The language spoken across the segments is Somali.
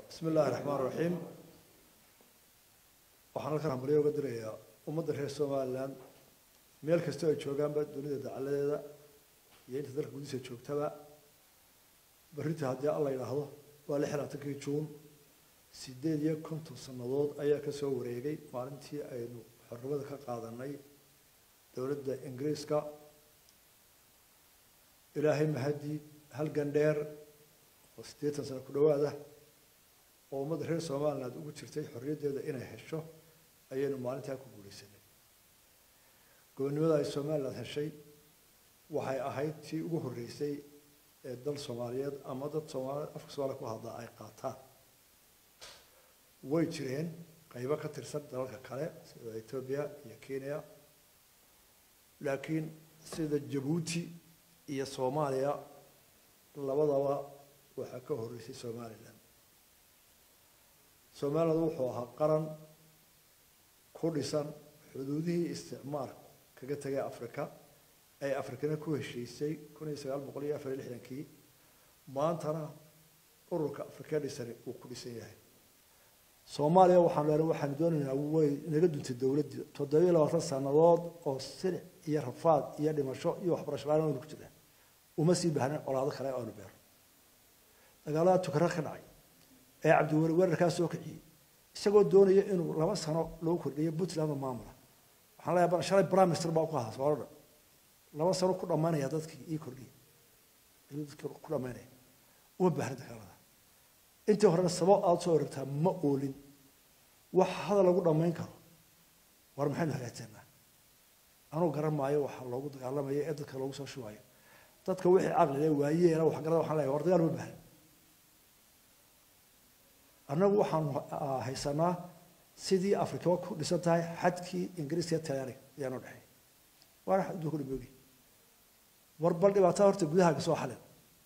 bismi illaahi raxmaan raxiim waxaan halkan hambalyo uga dirayaa ummadda reer somalilan meel kasta ay joogaanba dunida dacaladeeda iyo inta dalka gudihiisa joogtaba berrinta haddii alla yidhaahdo waa lix labaatankii juun sideed iyo konton sannadood ayaa ka soo wareegay maalintii aynu xornimada ka qaadanay dowladda ingiriiska ilaahay mahadii halgan dheer oo siddeetan sano ku dhowaada oo ummadda reer somaliland ugu jirtay xorriyaddeeda inay hesho ayaynu maalintaa ku guulaysanay gobonnimada ay somaliland heshay waxay ahayd tii ugu horreysay ee dal soomaaliyeed ama dad soomaali afka soomaaliya ku hadla ay qaataan way jireen qaybo ka tirsan dalalka kale sida etoobiya iyo kenya laakiin sida jabuuti iyo soomaaliya labadaba waxaa ka horreysay somalilan somaliland wuxuu ahaa qaran ku dhisan xuduudihii isticmaalku kaga tegay africa ay afrikana ku heshiisay kun iyo sagaal boqol iyo afar iyo lixdankii maantana ururka afrika dhisani uu ku dhisan yahay soomaaliya waxaan leenahay waxaanu doonaynaa way naga duntay dowladdii toddobiyo labaatan sannadood oo silic iyo rafaad iyo dhimasho iyo waxbarasho la-aan aynu ku jirnaa uma sii baahnayn colaado kale aanu beero dagaalada tukara ka dhacay ee cabdiweli weerarkaa soo kiciyey isagoo doonaya inuu laba sano lagu kordhiyo puntland oo maamula waxaan leeyahay bal shalay prime minister baa ku ahaa soomaalida laba sano ku dhammaynaya dadkii ii kordhiya ayuu dadkii ku dhammaynaya uma baahna dagaalada intii horena sabab aada soo oragtaa ma oolin wax hadal lagu dhammayn karo war maxaynu hagaajsanaa anuu garan maayo waxa loogu dagaalamayo ee dadka loogu soo shubayo dadka wixii caqli leh waayeela waxgarada waxaan leeyahay war dagaal ma baahna annagu waxaanu haysanaa sidii afrika ku dhisan tahay xadkii ingiriiska iyo talyaaniga ayaanoo dhexeey waana xad adduunka dhimoogi war bal dhibaatada horta gudahaaga soo xalin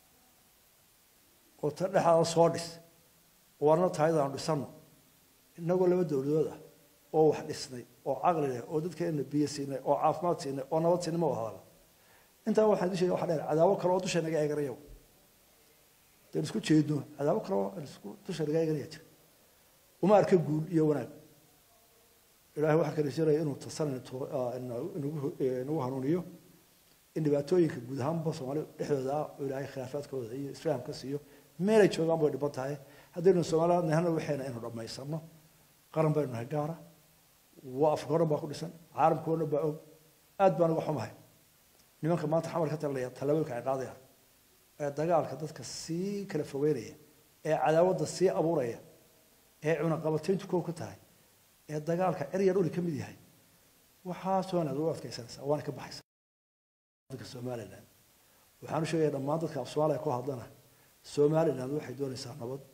oo ta dhexdaada soo dhis oo warna taayadaanu dhisano innagoo laba dowladood ah oo wax dhisnay oo caqli leh oo dadkeena biyo siinay oo caafimaad siinay oo nabad siinay ma wada hadala intaa waxaan idin sheegay waxa dheer cadaabo kale oo dusha naga eeganayo daynu isku jeedno cadaabo kale oo isku dusha naga eeganaya jira uma arka guul iyo wanaag ilaahay waxaan ka rajeenaya inuu tasan inagu hanuuniyo in dhibaatooyinka guud ahaanba soomaali dhexdooda ah oo ilaahay khilaafaadkooda iyo islaamka siiyo meelay joogaan bay dhiban tahay haddaynu soomaaliland nahana waxayna inuu dhammaysano qaran baynu nahay gaara waa afrika o dhan baa ku dhisan caalamka o dhan baa og aad baan uga xumahay nimanka maanta xamar ka talinaya tallaabooyinka ay qaadayaan ee dagaalka dadka sii kala fogeynaya ee cadaawadda sii abuuraya ee cunaqabatayntu kow ka tahay ee dagaalka eryar uli ka mid yahay waxaa somaliland u adkaysanaysaa waana ka baxaysa somaliland waxaan u sheegaya dhammaan dadka af soomaaliya ku hadlana somaliland waxay doonaysaa nabad